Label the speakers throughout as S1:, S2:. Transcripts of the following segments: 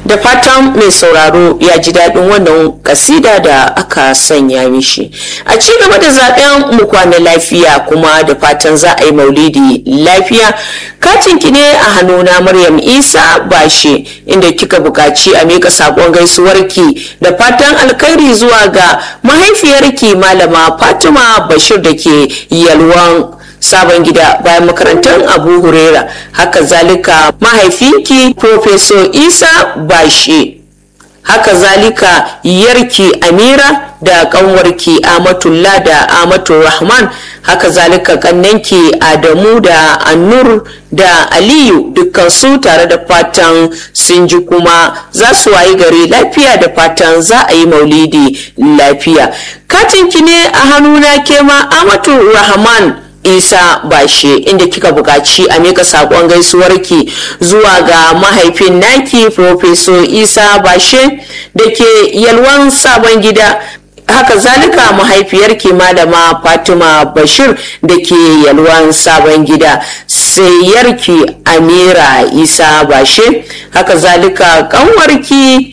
S1: da fatan mai sauraro ya ji daɗin wannan kasida da aka sanya mishi a ci gaba da zaben mu kwana lafiya kuma da fatan za a yi maulidi lafiya katin ki ne a hannuna maryam isa bashe inda kika buƙaci a mika saƙon gaisuwarki da fatan alkhairi zuwa ga mahaifiyarki malama fatima bashir da ke yalwan sabon gida bayan makarantar abu hurera haka zalika mahaifinki professor isa bashe haka zalika yarki amira da kanwarki amatullah da amatu rahman haka zalika kannanki adamu da annur da aliyu dukkansu tare da fatan sun ji kuma za su wayi gari lafiya da fatan za a yi maulidi lafiya katinki ne a hannuna kema amatu rahman isa bashe inda kika buƙaci a mika saƙon gaisuwarki zuwa ga mahaifin naki professor isa bashe da ke yalwan sabon gida haka zalika mahaifiyarki malama fatima bashir da ke yalwan sabon gida sai yarki amira isa bashe haka zalika kanwarki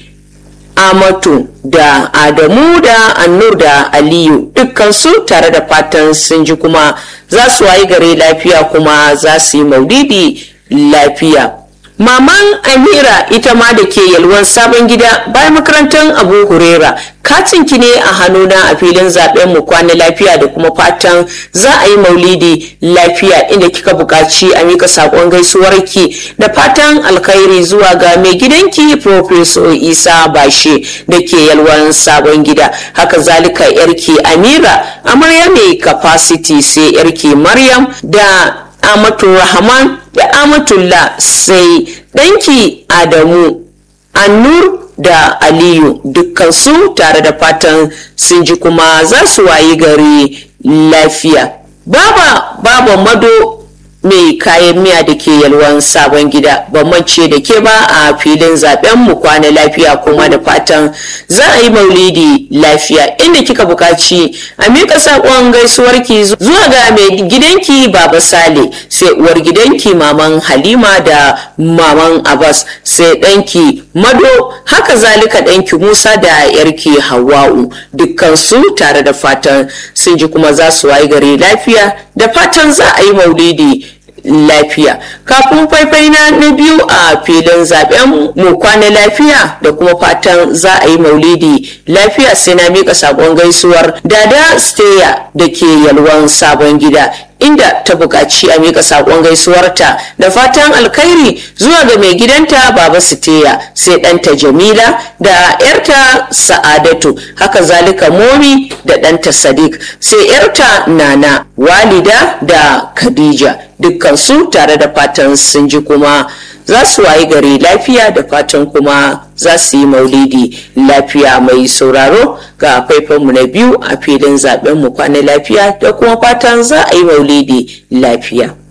S1: amatu da adamu da annur da aliyu dukkansu tare da fatan sun ji kuma za su wayi gare lafiya kuma za su yi maulidi lafiya maman amira ita ma da ke yalwan sabon gida bayan makarantar abu hurera katinki ne a hannuna a filin zaben mu kwana lafiya da kuma fatan za a yi maulidi lafiya inda kika buƙaci a mika saƙon gaisuwarki da fatan alkhairi zuwa ga mai gidanki professor isa bashe da ke yalwan sabon gida haka zalika yarki amira amarya mai capacity sai yarki maryam da amatu rahman da amatullah sai ɗanki adamu annur da aliyu dukkansu tare da fatan sun ji kuma za su wayi gari lafiya baba baba mado mai kayan miya da ke yalwan sabon gida ban mance da ke ba a filin zaben mu kwana lafiya kuma da fatan za a yi maulidi lafiya inda kika bukaci a miƙa saƙon gaisuwarki zuwa ga mai gidanki baba sale sai uwar gidanki maman halima da maman abbas sai ɗanki mado haka zalika ɗanki musa da yarki hawa'u dukkansu tare da fatan sun ji kuma za su wayi gari lafiya da fatan za a yi maulidi lafiya kafin faifai na na biyu a filin zaben mu kwana lafiya da kuma fatan za a yi maulidi lafiya sai na mika sabon gaisuwar dada steya da ke yalwan sabon gida inda ta buƙaci a mika saƙon gaisuwarta da fatan alkhairi zuwa ga mai gidanta baba siteya sai ɗanta jamila da 'yarta sa'adatu haka zalika momi da ɗanta sadiq sai 'yarta nana walida da khadija dukkansu tare da fatan sun ji kuma za su wayi gari lafiya da fatan kuma za su yi maulidi lafiya mai sauraro ga faifanmu na biyu a filin zaben mu kwana lafiya da kuma fatan za a yi maulidi lafiya